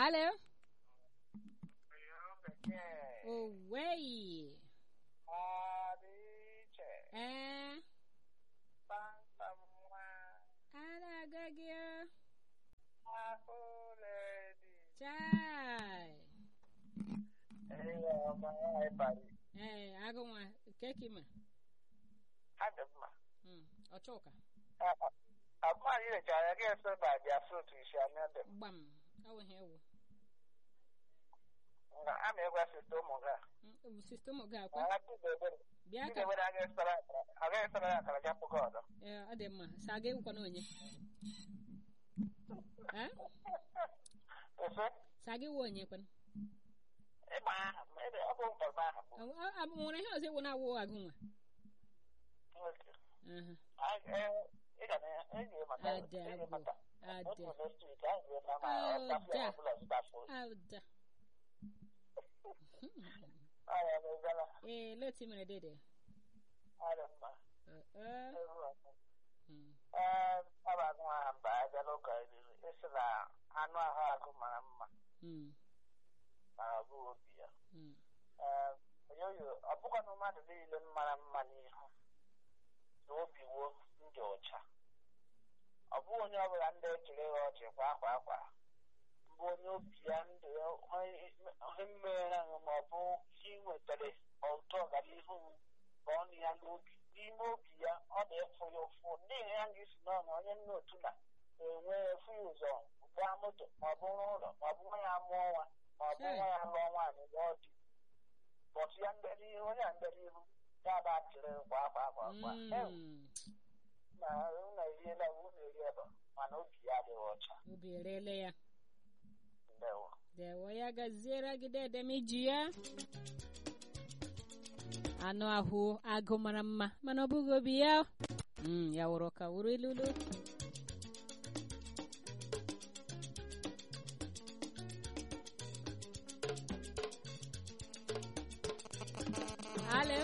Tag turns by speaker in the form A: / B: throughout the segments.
A: Hello?
B: Yo bekee
A: Owei.
B: adị iche
A: Eh,
B: kpamkpam nwa
A: ana aga gị o.
B: ahụ ledi
A: Chai.
B: ihe ọma ịbarị
A: Eh, agụ nwa, keki ma.
B: adị mma
A: Mm, ọchụka.
B: akwa anyị lechara ya ga-eso na bịa fruit isi anya dị m
A: Gbam. Ọ wụ ihe ewu.
B: na a na-egwe site ụmụ ga
A: Mm, Sistem gị
B: na
A: akwa.
B: ha tidebere
A: Bịa ka.
B: tidebere agaghị esara akara agaghị esara ya akara ga pụga ọdọ
A: Eh, ọ dị mma. Sa aga ewukwa na onye. Eh?
B: efe
A: Sa aga ewu onye kwana.
B: ịgba aha m ebe ọ bụ mkpọrọ aha m
A: Ọ- ọ- ọ- Nwere ihe ọzọ ewu na-awụ agụ nwa.
B: nwoke
A: Aha.
B: ị ga na-enyi maka
A: Ada
B: enyi
A: agwụ.
B: maka
A: Ada.
B: otu next week ahụ ga-eme ma
A: Oh,
B: ọtafia
A: da.
B: ọbụla zụtafụ
A: Ada.
B: ọya na-egala
A: Eh, leti mere dede.
B: ọrịa mma
A: Eh, eh.
B: ewu ọkụ
A: Mm.
B: ee ọ bụ agụ aha mba abịala ụka eriri esi na anụ ahụ agụ mara mma
A: Mm.
B: ma ọ bụ obi ya
A: Mm.
B: ee oyoyo ọ bụkwanụ mmadụ niile mara mma n'ihu na obi wo ndị ọcha ọ bụghị onye ọbụla ndị echiri ya ọchị kwa akwa akwa mbụ onye obi ya ndụ ya ihe mmere ahụ ma ọ bụ ihe ị nwetara ụtọ ọganihu ka ọ nụ ya n'obi n'ime obi ya ọ na-efu ya ụfụ n'ihi ya ga-esi n'ọnụ onye nna otu na enwe efu ya ụzọ gbaa moto ma ọ bụ rụọ ụlọ ma ọ bụ nwa ya mụọ nwa ma ọ bụ nwa ya lụọ nwaanyị lụọ di bọtụ ya ndere ihu onye a ndere ihu ya ba tiri kwa akwa akwa akwa Ewu,
A: Mm.
B: na unu eriela unu eri ebe mana obi ya adịghị ọcha
A: Obi erele ya.
B: ndewo
A: Dewo ya gaziere gị dede m iji ya. Anụ ahụ agụ mara mma mana ọ bụghị obi ya. Mm, ya wụrụ ka wụrụ ilulu. Alo.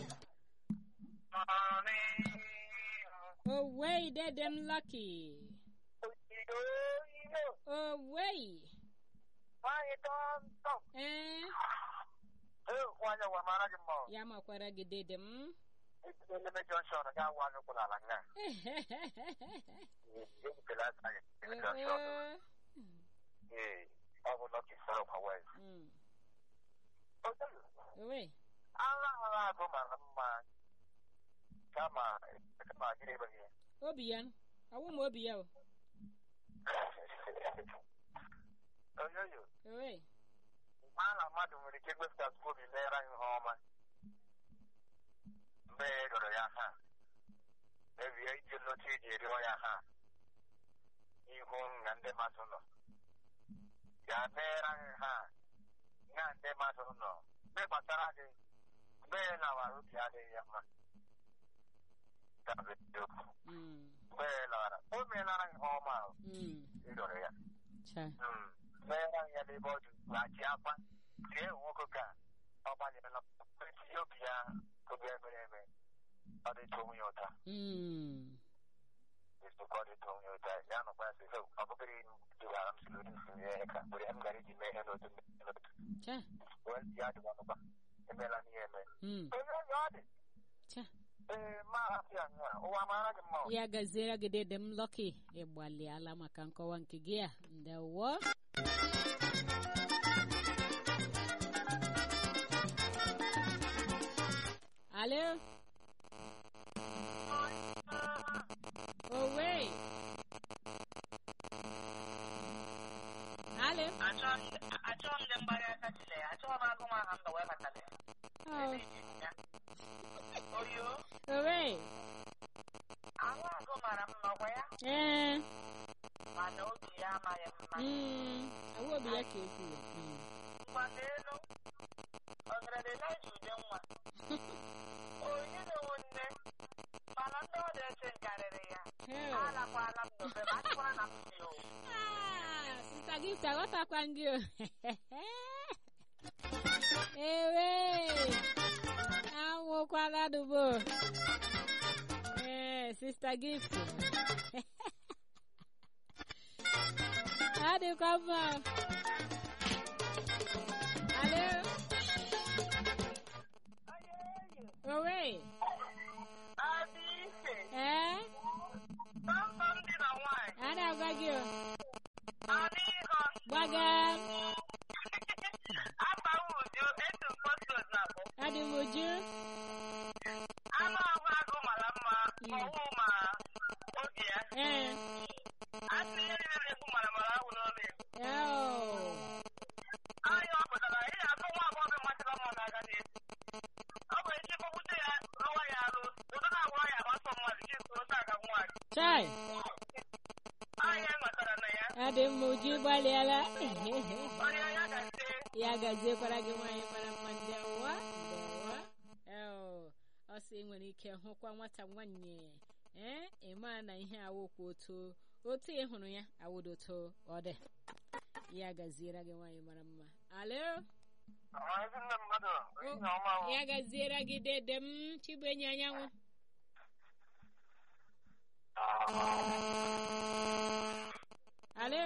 A: Owei dede m lucky. Owei.
B: nwaanyị tọntọm
A: Eh,
B: nwaanyị gwa mara gị mma
A: ya makwara gị dede m.
B: eleme jọnshọn ga agwa anyị kwụrụ ala nga ebutela aka anyị eleme jọnshọn
A: Eh,
B: ee ọ bụ lọki sọrọ kwa wez
A: mm.
B: agha
A: Owei.
B: agha agụ mara mma kama kama gịnị ebeghị ya
A: Obi ya. Awụ m obi ya o.
B: oyoyo
A: Owei.
B: ma na mmadụ nwere ike igwepụtasị obi meere anyị ihe ọma mgbe e rịọrọ ya ha mebie iji nlọta iji rịọ ya ha ihu na ndị mmadụ nọ ya meere anyị ha na ndị mmadụ nọ mgbe gbasara gị mgbe ị lawara obi adịghị ya mma Dabere eziokwu.
A: Mm.
B: mgbe ị lawara o meelara ihe ọma ahụ
A: Mm.
B: ịrịọrọ ya
A: Cha.
B: meere anyị ya n'ebe ọ dị ugbu a ji akwa tie nwoke ka ọ gbanyerela etinye obi ya obi emere eme ọ dịtụ onwe ya ụta
A: Mm.
B: ezukọ ọ dịtụ onwe ya ụta ya nọkwa ya sị "Hey, ọ bụgịrị dugara m siri isi ihe ka mgbe m gara iji mee ihe n'otu mee n'otu
A: Cha.
B: wee ya dịwa nụkwa emeela n'ihe eme
A: Mm.
B: onye onye ọ dị
A: Cha.
B: ee ma hapụ ya nnọọ ụwa mara gị mma
A: Ya gaziere gị dede m Lucky. Ịgbalịala maka nkọwa nke gị a. Ndewo. Alo. Owei. Alo.
B: achọghị m ndị mgbara aka chile ya achọghị m agụ nwa aha mba wee batara ya
A: Oh.
B: oyo
A: Owei.
B: ahụ agụ mara mma ọkwa ya
A: Eh.
B: mana obi ya amaghị mma
A: Mm. Awụ obi ya ka ekwuru. Mm.
B: ngwa n'elu ọgaranya na-eji ude nwa onye na-enwe nne mana ndị ọ na-eche nkarịrị ya
A: Hell.
B: alakwala m n'obe ma achịkwara na m si o
A: Ah, Sister Gift, aghọtakwa gị o. Ewe, anwụkwala dubo. Ee, Sister Gift. Ọ dịkwa mma. aga
B: Afa Uju, etu postcode na abụ.
A: adị m uju
B: Anụ ahụ agụ mara mma,
A: Mm.
B: ọwụ ma obi ya.
A: ee
B: Asị ihe niile na-ekwu mara mara ahụ n'ọnụ Igbo.
A: eo
B: Anya ọ pụtara, ị na-atụ nwa agbọghọ masịrị mma n'aka n'ezi. Ọ bụ echi kpọgbute ya, rụwa ya arụ, ụdọ na-agwa ya agbasọ mmadụ, chi so otu aga nwaanyị.
A: chai
B: Anya ghọtara na ya.
A: adị m uju gbalịala
B: Onye ya ga-ete
A: ya gaziekwara gị nwaanyị mara mma ndewa ndewa eo ọ sị nwere ike hụkwa nwata nwanyị ee ịma na ihe awụkwa otu otu ị hụrụ ya awụdoto ọ dị ya gaziere gị nwaanyị mara mma alo
B: ezi nne mmadụ, ehihie ọma o.
A: ya gaziere gị dede m chibuenyi anyanwụ alo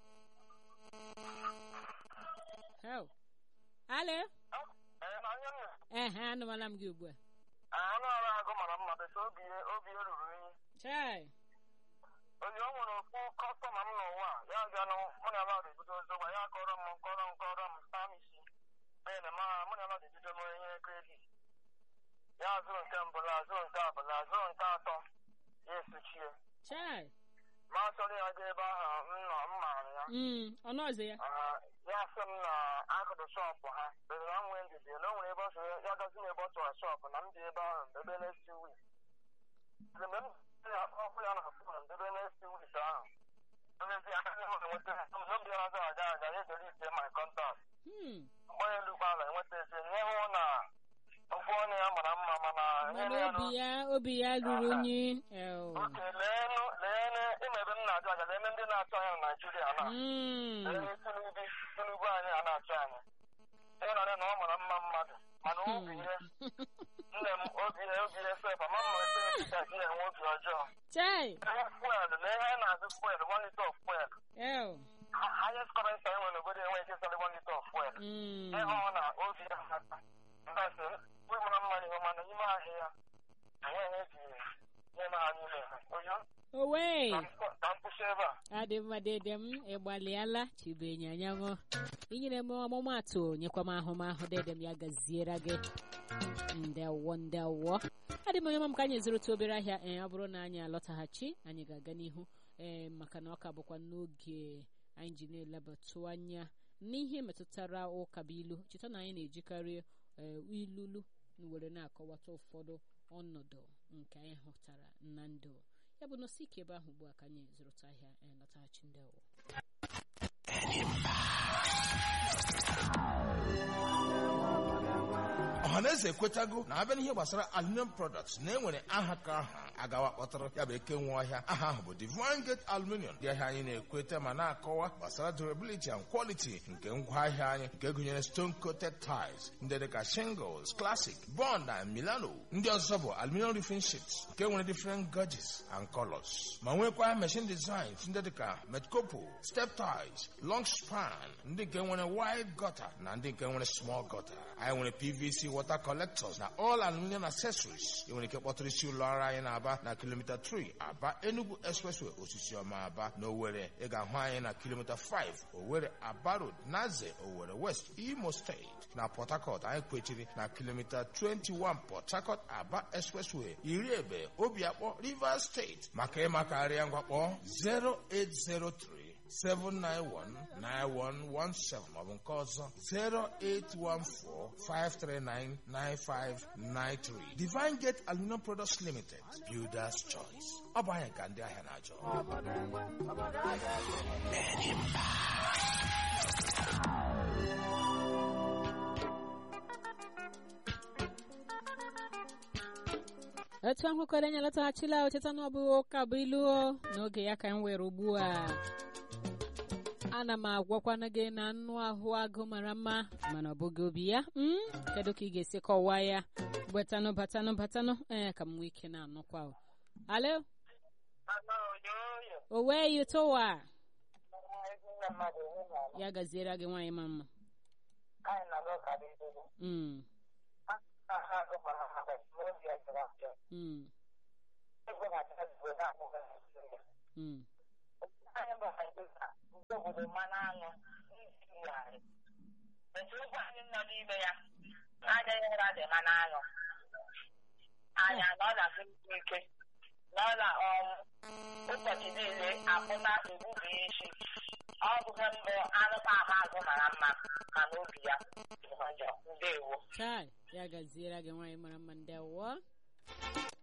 A: Heo. alo
B: Ee, na onye nna.
A: ehe anụmala m gị ugbu a
B: Anụ ọrụ agụ mara mma, bete obi ya obi ya ruru unyi.
A: chai
B: Oyi o nwere okwu kọstọma m n'ụwa a, ya bịa nụ mụ na Lọd ebido ozogba ya kọrọ m kọrọ m kọrọ m spam isi. Onye na ma mụ na Lọd ebido m ihe kredit. Ya zụrụ nke mbụ la zụrụ nke abụọ la zụrụ nke atọ ya esochie.
A: chai
B: Ma achọrọ ya ga ebe ahụ m nọ m maara ya.
A: mm ọnụ ọzọ ya
B: Ah, ya sị m na akụrụ shọpụ ha bere na nwee ndidi na o nwere ebe ọ sọ ya gazi m ebe ọ chọrọ shọpụ na m dị ebe ahụ ebe next two weeks mgbe m ya ọkụ ya na fon ebe next two weeks ahụ emezi aka ihe nwere nweta n'obi ya ọzọ aga aga ya ejere ite my contact
A: hmm
B: mgbe elu ụgbọala enweta ezi nye hụ na okwu ọnụ ya mara mma mana ihe
A: mana
B: na-enu
A: obi ya obi ya ruru unyi eo
B: oke leenụ leenụ ịma ebe m na-ajụ aja leene ndị na-achọ anya na naijiria na
A: mm
B: Ee, Tinubu Tinubu anyị a na-achọ anyị ịnọrọ na ọ mara mma mmadụ mana obi ihe nne m obi ihe obi ihe sef ama mma ese ka gị enwe obi ọjọọ
A: chai
B: ihe fuel na ihe a na-azụ fuel one liter of fuel
A: eo
B: Ha- highest current anyị nwere n'obodo enweghị ike ịsali one liter of fuel
A: mm
B: ịhụ na obi ya hata ndasị kwe mara mma ihe mana n'ime ahịa ya enweghị eji ihe na ha niile oyo
A: owe
B: ka m kwụsị ebe a
A: adị mma dede m ịgbalịala chibuenyi anyanwụ inyere m ọmụmatụ nyekwa m ahụmahụ dede m ya gaziere gị ndewo ndewo adị m onye ọma m ka anyị zụrụta obere ahịa ee ọ bụrụ na anyị alọtaghachi anyị ga-aga n'ihu ee maka na ọ ka bụkwa n'oge anyị ji na-elebatụ anya n'ihe metụtara ụka bụ ilu cheta na anyị na-ejikarị ee, ilulu were na-akọwata ụfọdụ ọnọdụ nke anyị hụtara na ndụ ya bụ nọsi ike ebe ahụ ugbu a ka anyị zụrụta ahịa ee, lọtaghachi ndị ọwụ
C: ọhaneze ekwetago na abịa n'ihe gbasara aluminium products na enwere aha ka aha agawa kpọtara ya bụ eke nwe ọhịa aha ahụ bụ divine gate aluminium ndị ahịa anyị na-ekweta ma na-akọwa gbasara durability and quality nke ngwaahịa anyị nke gụnyere stone coated tiles ndị dịka shingles classic bond na milano ndị ọzọ bụ aluminium roofing sheets nke nwere different gauges and colors ma nwekwa machine designs ndị dịka metcopo step ties long span ndị nke nwere wide gutter na ndị nke nwere small gutter anyị nwere pvc water collectors na all aluminium accessories ị nwere ike kpọtụrụ isi ụlọ ọrụ anyị na-aba na kilomita 3 aba enugu expressway osisi ọma aba na owere ị ga-ahụ anyị na kilomita 5 owere aba road naze owere west imo steeti na port harcourt anyị kwechiri na kilomita 21 port harcourt aba expressway iri ebe obiakpọ rivers steeti maka ịmakarịa ngwakpọ 0803 7919117 maọbụ nke ọzọ 08145399593 Divine Gate Aluminum Products Limited Builders Choice ọ bụ anyị ka ndị ahịa na-achọ
A: etu ahụ kwere anyị lọtaghachila ocheta na ọ bụ ụka bụ ilu o. n'oge ya ka m were ugbu a ana m agwakwana gị na anụ ahụ agụ mara mma mana ọ bụghị obi ya mm? kedu ka ị ga-esi kọwaa ya gbetanụ batanụ batanụ ee ka m nwee ike na-anụkwa o. alo
B: Ana oyoyo
A: owe yutowa
B: ezi nne mmadụ ihe na
A: ya gaziere gị nwaanyị ma mma
B: anyị na-aga ụka dị nzuzo
A: mm.
B: aha agụ mara mma bụ obi ya jere ajọ
A: Mm.
B: ego na-achọ igwe na-akpụghị Naịjirịa
A: Mm.
B: anyị bụ Naịjirịa nke obodo mmanụ aṅụ anyị etu ụkwụ anyị nọ n'ime ya adịghị ụra dị ma n'anyụ anya nọ na siri ike nọ na ọnwụ ụbọchị niile akpụta egbubi isi ọ bụghị mbụ anụmanụ azụ mara mma ma n'obi ya dị njọ ndewo
A: chai ya gaziere gị nwaanyị mara mma ndị awọ